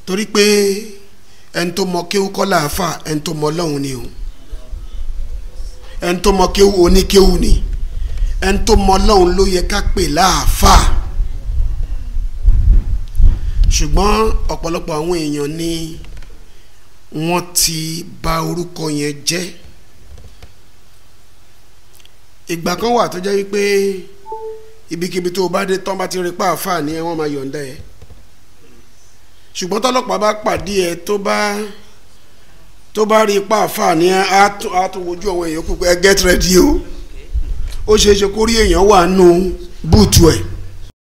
torí pé ẹni tó mọ kéwú kọ́ làáfà ẹni tó mọ ọlọ́run ni o ẹni tó mọ kéwú oníkéwú ni ẹni tó mọ ọlọ́run ló yẹ ká pè láàfà ṣùgbọ́n ọ̀pọ̀lọpọ̀ àwọn èèyàn ni wọ́n ti bà orúkọ yẹn jẹ́ ìgbà kan wà tó jẹ́ wípé ibikíbi tó o bá dé tán bá ti rí pa àáfàá ni ẹ wọ́n máa yọ̀ǹda ẹ̀ ṣùgbọ́n tọ́lọ́pàá bá pàdé ẹ tó bá tó bá rí pa àáfàá ni ẹ á tún á tún wojú àwọn èèyàn kú pé ẹ get ready o ó ṣeé ṣe kó rí èèyàn wà nù búùtù ẹ̀